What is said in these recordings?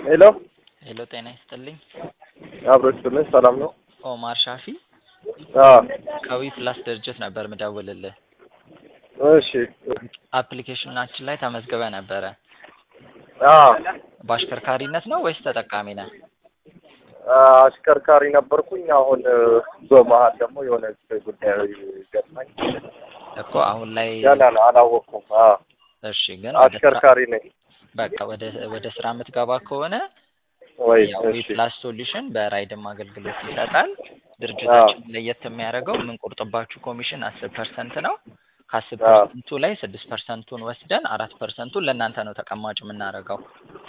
ሄሎ ሄሎ ጤና ይስጥልኝ። አብሮ ይስጥልኝ። ሰላም ነው? ኦማር ሻፊ አዎ ከዊ ፕላስ ድርጅት ነበር ምደውልልህ። እሺ አፕሊኬሽናችን ላይ ተመዝግበ ነበረ። አዎ በአሽከርካሪነት ነው ወይስ ተጠቃሚ ነህ? አሽከርካሪ ነበርኩኝ። አሁን በመሀል ደግሞ የሆነ ጉዳይ ገጥማኝ እኮ አሁን ላይ ገና ነው አላወቅኩም። አዎ እሺ፣ ግን ወደ ስራ- አሽከርካሪ ነኝ በቃ ወደ ወደ ስራ የምትገባ ከሆነ ወይ? ያው ዊ እሺ ፕላስ ሶሉሽን በራይድም አገልግሎት ይሰጣል። ድርጅታችን ለየት የሚያደርገው የምንቆርጥባችሁ ኮሚሽን አስር ፐርሰንት ነው። ከአስር አዎ። ፐርሰንቱ ላይ ስድስት ፐርሰንቱን ወስደን አራት ፐርሰንቱን ለእናንተ ነው ተቀማጭ የምናደርገው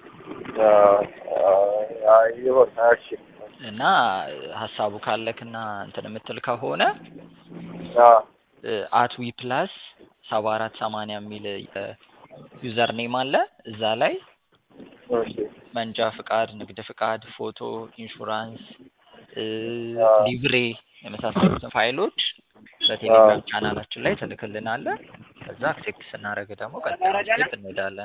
ይሆን። እሺ እና ሀሳቡ ካለክና እንትን የምትል ከሆነ አዎ አት ዊ ፕላስ ሰባ አራት ሰማንያ የሚል ዩዘር ኔም አለ። እዛ ላይ እሺ መንጃ ፍቃድ፣ ንግድ ፍቃድ፣ ፎቶ፣ ኢንሹራንስ፣ እ አዎ። ሊብሬ የመሳሰሉትን ፋይሎች በቴሌግራም ቻናላችን ላይ ትልክልናለህ። ከዛ አክሴፕት ስናደርግ ደግሞ ቀጥታ ስቴፕ እንሄዳለን።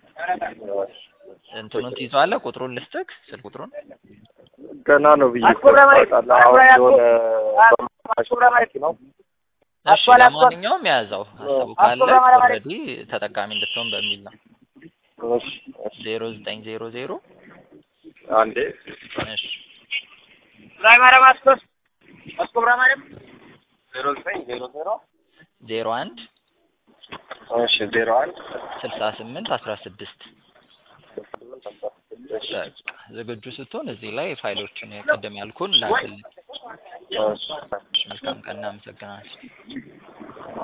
እንትኑን ትይዘዋለህ? ቁጥሩን ልስጥክ፣ ስልክ ቁጥሩን ገና ነው ብዬ እኮ ታውቃለህ። አሁን የሆነ በማሽ ነው እሺ። ለማንኛውም የያዘው ሀሳቡ ካለ ኦልሬዲ ተጠቃሚ እንድትሆን በሚል ነው። እሺ እሺ ዜሮ ዘጠኝ ዜሮ ዜሮ አንዴ እሺ ዜሮ ዘጠኝ ዜሮ ዜሮ ዜሮ አንድ እሺ ዜሮ አንድ ስልሳ ስምንት አስራ ስድስት በቃ ዝግጁ ስትሆን እዚህ ላይ ፋይሎችን ቅድም ያልኩን ላክልኝ። እሺ መልካም ቀን፣ እናመሰግናለን።